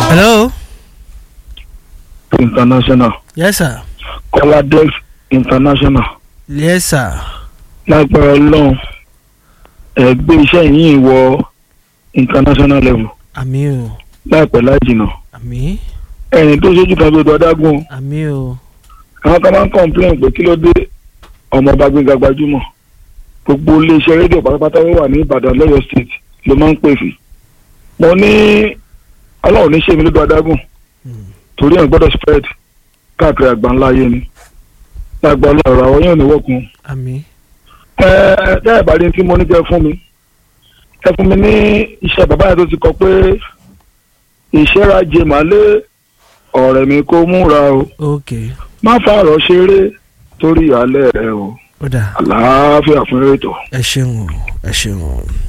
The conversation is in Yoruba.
hello. international yes sir. kọ́ládé international yes sir. lágbára ọlọ́run ẹ gbé iṣẹ́ yìí wọ international level àmì o láìpẹ́ láì jìnnà àmì ẹ̀yìn tó ṣojú kan bí odò adágún àmì o àwọn kan máa ń complain pé kí ló dé ọmọọba gbẹngà gbajúmọ̀ gbogbo iléeṣẹ́ rédíò pátápátá wà ní ìbàdàn lọ́yọ̀ state ló máa ń pè fì mo ní ọlọ́run ní ṣèmi lódò adágún torí ẹ̀ gbọ́dọ̀ spread káàkiri àgbáńlá ayé ni lágbà ọlọ́run àwọn yóò ní wọ́kun àmì ẹ ẹ tẹ́ ẹ̀ bá rí tí mo ní kẹ́ fún mi ẹ fún mi ní iṣẹ́ bàbá yẹn tó ti kọ pé ìṣẹ́rajẹ màálé ọ̀rẹ́ mi kó múra o ok má fàárọ̀ ṣeré torí alẹ́ rẹ o ó dà àlàáfíà fún ètò. ẹ ṣeun o ẹ ṣeun o.